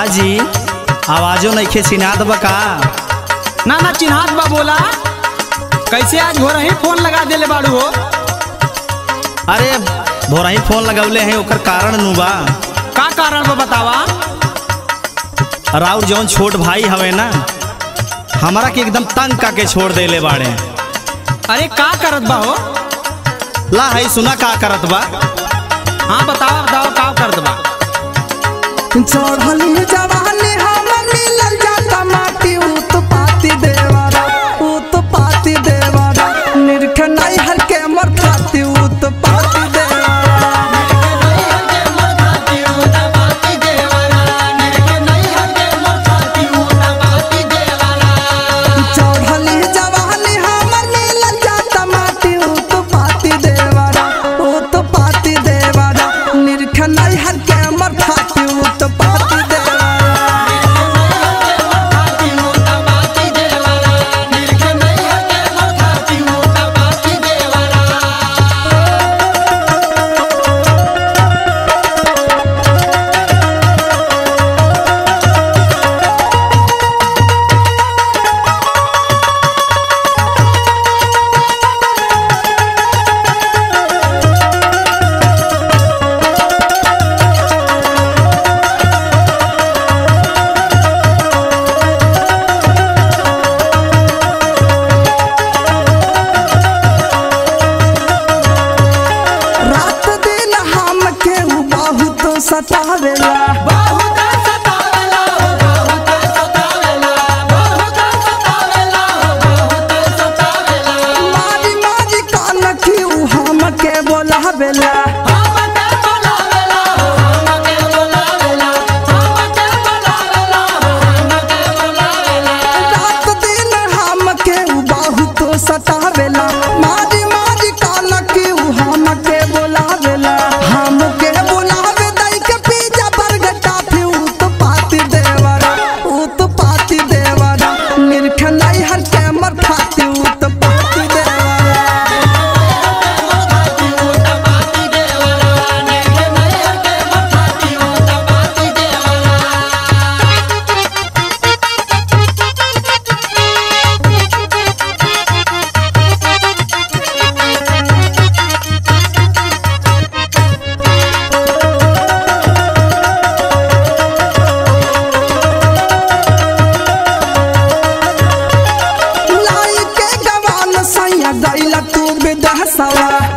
जी आवाजो नइखे चिनात बा का ना ना चिन्हात बा बोला कैसे आज हो रही फोन लगा देले बाड़ू हो अरे भोरही फोन लगौले हैं ओकर कारण नु बा का कारण बा बतावा राउर जौन छोट भाई हवे ना हमारा के एकदम तंग का के छोड़ देले बाड़े अरे का करत बा हो ला है सुना का करत बा हाँ बतावा बतावा का करत बा चढ़ली जवानी हमर मिलल जाता माटी उत पाती देवरा उत पाती देवरा निरख नहीं हर के मर खाती उत पाती देवरा चढ़ली जवानी हमर मिलल जाता माटी उत पाती देवरा उत पाती देवरा निरख नहीं हर के मर खाती उत पाती देवरा रात दिन हम के उ बहुत सतावेला मारी मारी कान की उ हम के बोलावेला रात दिन हम के उ बहुत सतावेला मारी मारी कान की उ हम के बोलावेला हम के बोलावे दई के पीछा बर्गर टाफी उ तो पाती देवरा उ तो पाती देवरा निरख नहीं हर के मर खाती उ तो पाती देवरा लाई के गवान सैया गैला तू विदहसवा